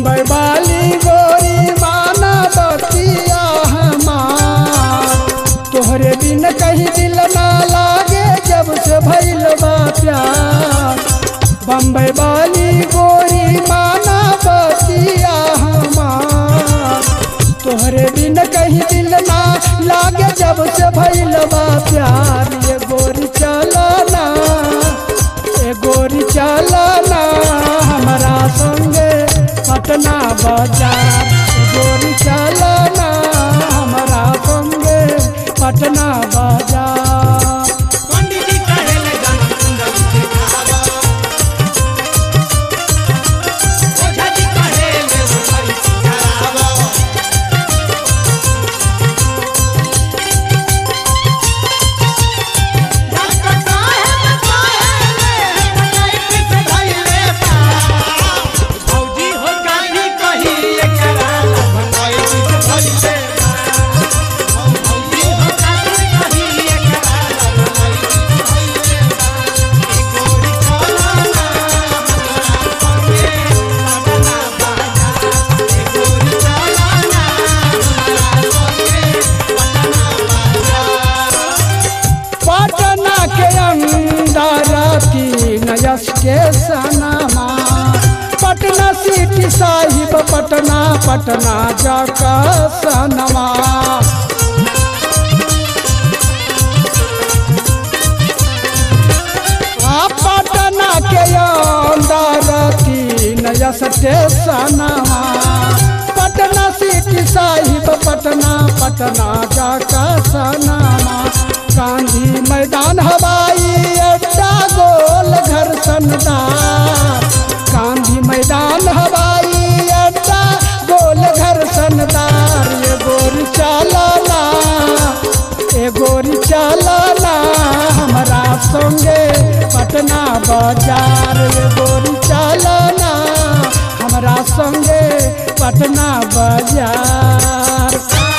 बम्बई वाली गोरी माना बतिया हमार तोहरे बिन कहीं दिल ना लागे जब से भइल बा प्यार बम्बई वाली गोरी माना बतिया हमार तोहरे बिन कहीं दिल ना लागे जब से भइल बा प्यार ये गोरी चलना ए गोरी चलना हमारा संगे पटना बाजार ए गोरी चलना हमारा संगे पटना बाजार पंडित जी कहेले जन्म कुंडली दिखावा ओझा जी कहेले उठाई करावा डॉक्टर साहब कहेले बनाई पीछे धइले पा भौजी हो गाड़ी कही एकरा बनाई पीछे धइले पा भौजी हो गाड़ी कही एकरा बनाई पीछे धइले पा एक गोरी चलना संगे पटना बाजार एक गोरी चलना संगे पटना बाजार पटना के अंदर तीन यश के सनमा पटना सिटी साहिब पटना पटना जाका सनमा आ पटना के अंदर तीन यश के सनमा पटना सिटी साहिब पटना पटना जाका सनमा गांधी मैदान हवाई अड्डा गोल घर सनदार गांधी मैदान हवाई अड्डा गोल घर सनदार ये गोरी चलना ए गोरी चलना हमारा संगे पटना बाजार ये गोरी चलना हमारा संगे पटना बाजार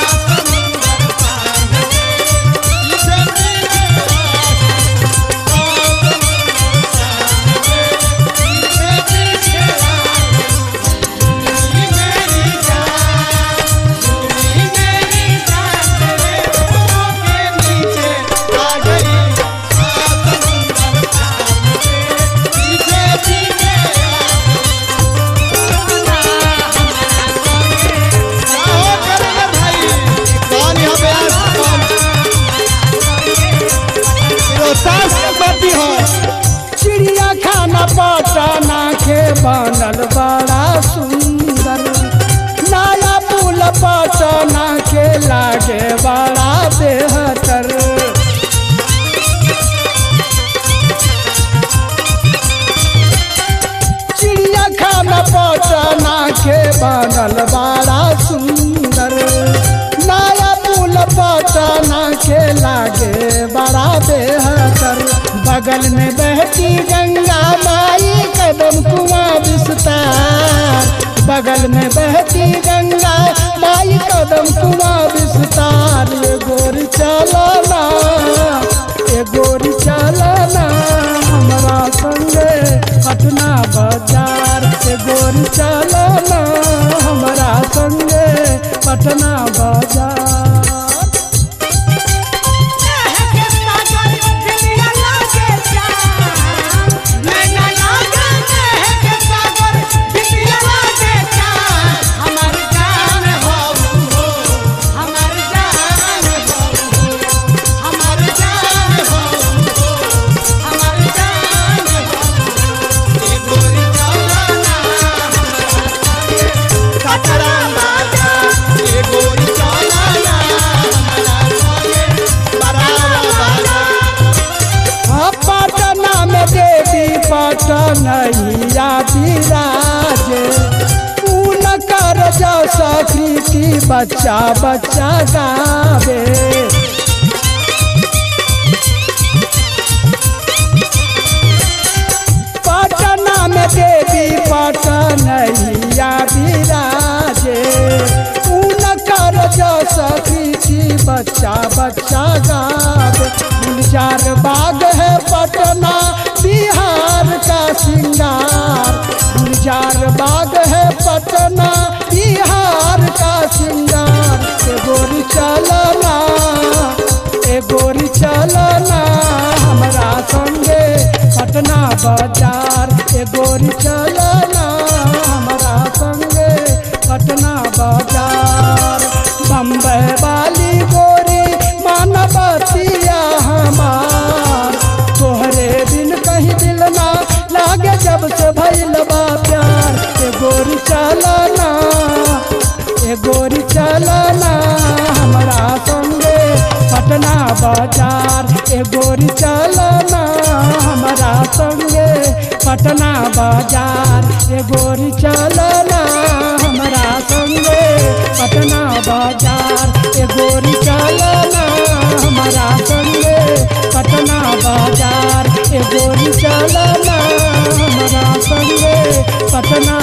चिड़िया खाना पटना के बनल बड़ा सुंदर नया पुल पटना के लागे बड़ा बेहतर चिड़िया खाना पटना के बनल बड़ा सुंदर नया पुल पटना के लागे बड़ा बेहतर बगल में बहती गंगा माई कदम कुआं विस्तार बगल में बहती गंगा माई कदम कुआं विस्तार ये गोरी चलना ये गोरी चलना हमारा संगे पटना बाजार ये गोरी चलना हमारा संगे पटना बाजार हाँ, पटना में देवी पटनैया विराजे ऊन कर जैसा कृति बच्चा बच्चा गावे पटना में देवी पटनैया विराजे ऊन कर जैसा कृति बच्चा बच्चा गावे गुलजार बाग है पटना बिहार का सिंगार गुलजार बाग है पटना गोरी चलना हमारा संगे पटना बाजार बम्बे वाली गोरी मानवतिया हमार तोहरे बिन कहीं दिल ना लागे जब से भइल बा प्यार ए गोरी चलना ए गोरी चलना हमारा संगे पटना बाजार ए गोरी चलना हमारा संगे पटना बाजार ए गोरी चलना हमारा संगे पटना बाजार ए गोरी चलना हमारा संगे पटना बाजार ए गोरी चलना हमारा संगे पटना